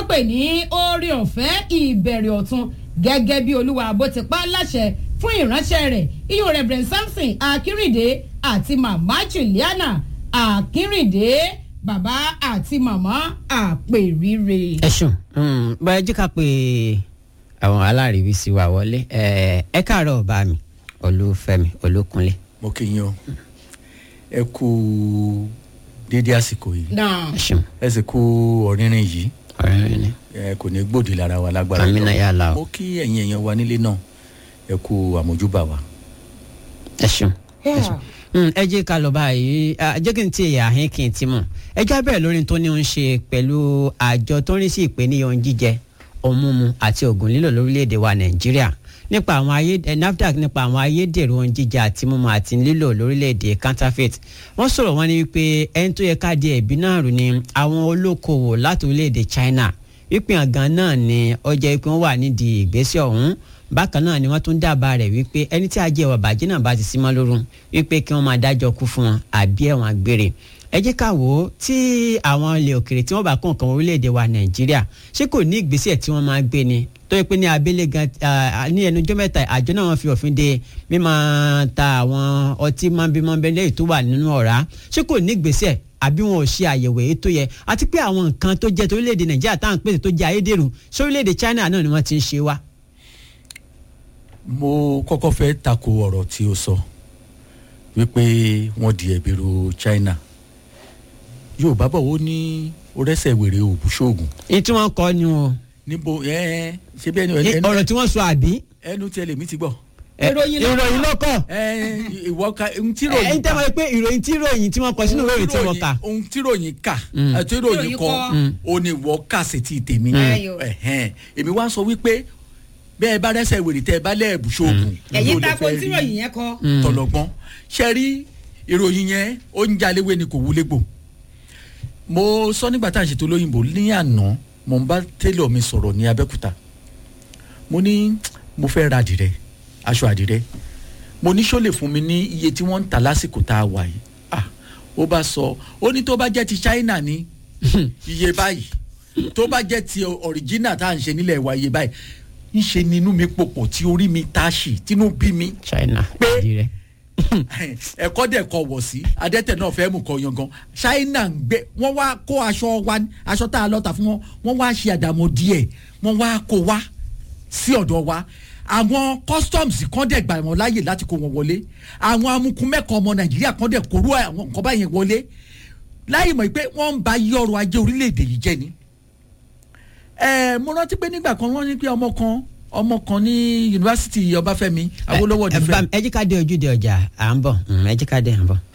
wọ́n pè ní oore ọ̀fẹ́ ìbẹ̀rẹ̀ ọ̀tun gẹ́gẹ́ bí olúwa bó ti pa á láṣẹ fún ìránṣẹ́ rẹ̀ iyùn reverend samson akínrìndé àti màmá juliana akínrìndé bàbá àti màmá àpèrire. ẹ ṣùn bá ẹ jí ká pé àwọn aláàríwí sí wa wọlé ẹ ẹ káàárọ̀ ọba mi olúfẹ́mi olókunlé. mo kí yín o ẹ kú déédé àsìkò yìí náà ẹ ṣùn ẹ sì kú ọ̀rìnrìn yìí ọ̀rẹ́ rẹ ni ẹ kò ní gbòdì lára wa lágbára Àmín náà, ya Allah. mo kí ẹ̀yin èèyàn wa nílé náà ẹ kú àmójúbà wa. ẹ ṣùn. Mm, ẹ jẹ́ ká lọ báyìí ah, jẹ́ kí n ti ẹ̀yà àhín kí n ti mọ̀ ẹ já bẹ̀rẹ̀ lórí tó ní ń ṣe pẹ̀lú àjọ tó ń rí sí ìpèníyàn ohun jíjẹ ohun mímu àti oògùn lílò lórílẹ̀‐èdè wa nàìjíríà nípa àwọn ayé eh, nafdac nípa àwọn ayédèrú ohun jíjẹ àti mímu àti lílò lórílẹ̀‐èdè counterfeit wọ́n sọ̀rọ̀ wọn ní wípé ẹni tó yẹ ká di ẹ̀bí náà rù ni àwọn olókoòwò láti orílẹ̀‐èdè china wípé àgàn náà ni ọjà ikú wọn wà nídìí ìgbésẹ̀ ọ̀hún bákan náà ni wọ́n tún dábàá rẹ̀ wípé ẹni tí ajé ìwà bàjẹ́ náà bá ti sí mọ́ lórun wípé kí wọ́n máa dájọ́ kú fún wọn àbí ẹ̀wọ̀n àgbèrè ẹ jẹ́ ká wò ó tí àwọn ilẹ̀ òkèrè tí wọ́n bá kó nǹkan orílẹ̀-èdè wa nàìjíríà ṣé kò ní ìgbésẹ̀ tí wọ́n máa gbé ni tó yẹ pé ní abẹ́lé gan ah, ní ẹnujọ́ mẹ́ta àjọ náà wọ́n fi òfin de mímọ́ ta àwọn ọtí mọ́nbímọ́nbí lẹ́yìn tó wà nínú ọ̀rá ṣé kò ní ìgbésẹ̀ àbí wọn ò ṣe àyẹ̀wò èyí tó yẹ àti pé àwọn nǹkan tó jẹ́ torílẹ̀-èdè nàìjíríà táwọn pèsè tó jẹ́ ayédèrú sórílẹ̀-èdè china náà ni wọ́n ti ń ṣe wá. mo kọ́kọ́ fẹ́ tako ọ̀rọ̀ tí o sọ wípé wọ́n di ẹ̀bí ru china yorùbá bọ̀ wọ́n ní orẹ́sẹ̀ wèrè òbúṣoògùn èyí tí wọ́n kọ́ ni o níbo ẹ ṣe bí ẹni Eh, ẹnu ọ̀rọ̀ tí wọ́n sọ àbí. ẹnu tí ẹlẹ́mí ti gbọ́ Eh, Ìròyìn ló kọ́. ìròyìn ló kọ́. ẹ ìwọ ka ohun tí ẹ ròyìn ń tẹ́ mọ̀ pé ìròyìn tí ìròyìn tí wọ́n kọ sínú ìròyìn tí wọ́n kà. ohun tí ròyìn kà Mm. àti ròyìn Ròyìn kọ kọ. ó ní ìwọ kà sí ti tèmi Ayò. Ẹ̀hẹ́n. èmi wá sọ wípé bẹ́ẹ̀ bá rẹ́sẹ̀ wèrè tẹ́ ẹ bá lẹ́ẹ̀bù ṣoògùn ẹ̀yin ló lè tako fẹ́ tí rí ròyìn yẹn kọ. tọlọgbọ́n ṣe rí ìròyìn yẹn ó ń jaléwé ni kò wúlégbò mo sọ nígbà tá à ń ṣètò olóyìnbó ní àná mo ń bá télọ̀ mi sọ̀rọ̀ ní abẹ́òkúta mo ní mo fẹ́ ra àdìrẹ aṣọ àdìrẹ mo ní ṣó lè fún mi ní iye tí wọ́n ń tà lásìkò tá a wà yìí ah ó bá sọ ó ní tó bá jẹ́ ti China ní iye báyìí tó bá jẹ́ ti original tá à ń ṣe nílẹ̀ wa iye báyìí ńṣe ni inú mi pòpọ̀ tí orí mi táṣì tínú bí mi china Pé- ìdí rẹ̀. ẹ̀kọ́ dẹ̀ kọ wọ̀ sí adẹ́tẹ̀ náà fẹ́ mú kọ yangan China ń gbé wọ́n wá kó aṣọ wa aṣọ tá a lọ tà fún wọn wọ́n wá ṣe àdàmọ̀ díẹ̀ wọ́n wá kó wá sí ọ̀dọ̀ wa àwọn customs kan dẹ̀ gbà wọ́n láàyè láti kó wọn wọlé àwọn amukun mẹ́kọ̀ọ́ ọmọ Nàìjíríà kan dẹ̀ kóró àwọn nǹkan báyẹn wọlé láì mọ̀ pé wọ́n ń ba yí ọrọ̀ ajé orílẹ̀-èdè yìí jẹ́ ni ẹ mo rántí pé nígbà kan wọ́n ní pé ọmọ kan ọmọ kan ní yunifásitì Ọbáfẹ́mi Awólọ́wọ̀ ẹ nífẹ̀ẹ́ bá- ẹ jí ká dé ojúde ọjà à ń bọ̀ Mm, ẹ jí ká dé à ń bọ̀.